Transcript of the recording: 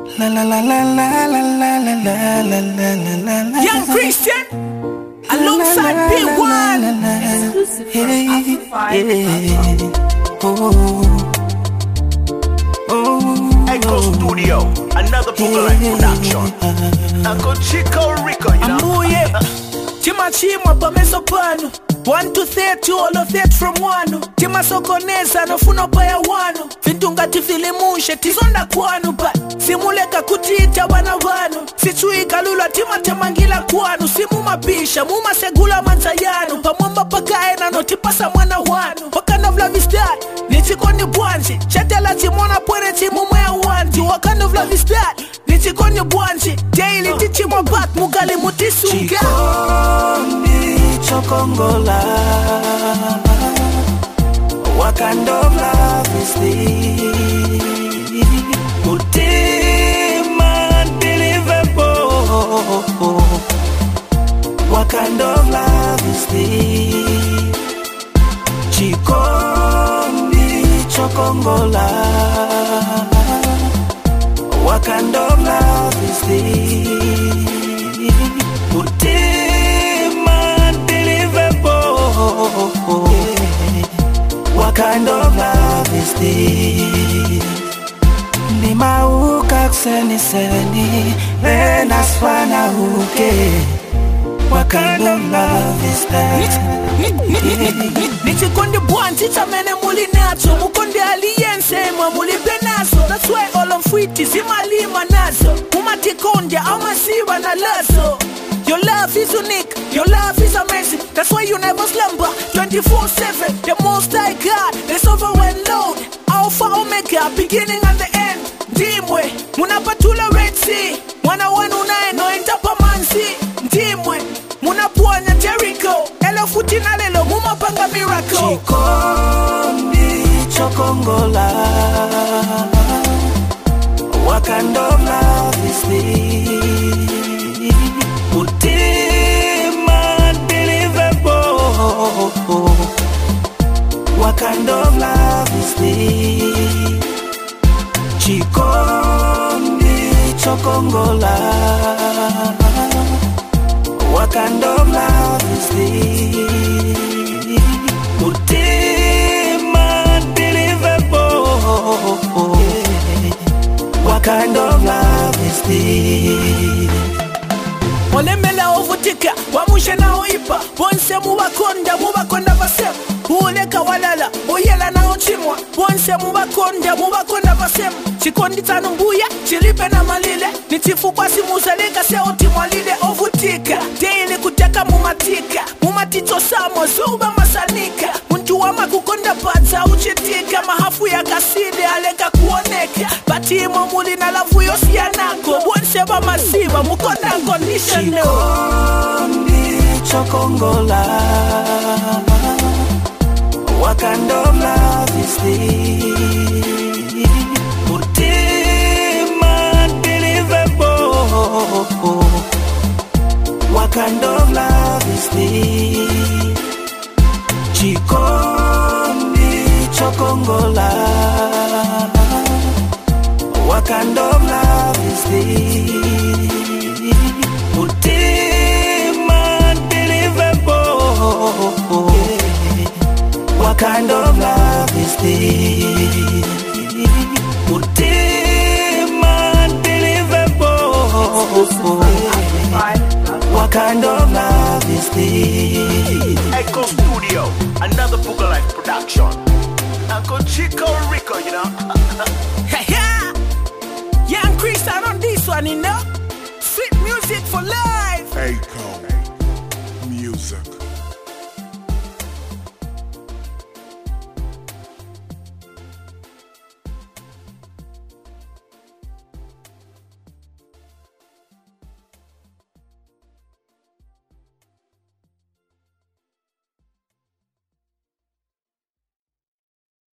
La la la la la la la la la la la la la la Young Christian alongside P1. Echo Studio, another Boogalite production. Uncle Chico Rico, you know. Amuye timachimwa pameso pano 1 to 30 olo 30 from 1 timasokoneza nofuna paya wano vintu ngati vilimushe tizonda kwanu but simuleka kutiita bana vanu sichuika lulwa timatemangila kwanu simumapisha mumasegula manza yanu pamwamba pakaena notipasa mwana wanu wakanavlavistat nichikoni bwanji chatela chimona pwere chimumweya wanji wakanavlavistat nichikoni bwanji daily tichimwa bat mugali mutisunga Chikondi chokongola What kind of love is this? Mutima unbelievable What kind of love is this? Chikondi chokongola What kind of love is this? Mutima unbelievable What kind of love is this? Nimauka kuseniseni Venasfana uke What kind of love is that? nichikondi bwanji chamene muli nacho mukondi aliyense mwe mulibe nazo that's why olomfwiti zimalima nazo mumatikondya amasiva na lazo Your love is unique, your love is amazing. That's why you never slumber 24 7. The most high God, the sovereign Lord, Alpha Omega, beginning and the end. Ndimwe, munapatula Red Sea, mwana wenu naye noenda pamanzi. Ndimwe, munaponya Jericho, elo futi na lelo mumapanga miracle. Chikondi chokongola What kind of love is this? Mutima unbelievable What kind of love is this? Chikondi chokongola What kind of love is this? Mutima unbelievable What kind of love is this? olemela ovutika wamushe nawo ipa bonse mubakonda mubakonda basema uleka walala oyela nawo chimwa bonse mubakonda mubakonda basema chikondi tsanu mbuya chilipe na malile ni chifukwa simuzaleka seotimwalile ovutika deili kuteka mumatika mumaticho samo zuba masanika muntu wama kukonda padza uchitika mahafu ya kaside aleka kuoneka batimo muli na lavu yosiyanako bonse bamasiba mukonda conditional Chikondi chokongola What kind of love is this? Mutima unbelievable What kind of love is this? Chikondi chokongola What kind of love is this? Mutima unbelievable What kind of love is this? Mutima unbelievable What kind of love is this? Echo Studio, another Boogalite production. Uncle Chico Rico, you know. Yeah, Young Christian on this one, you know. Sweet music for life. Echo Music.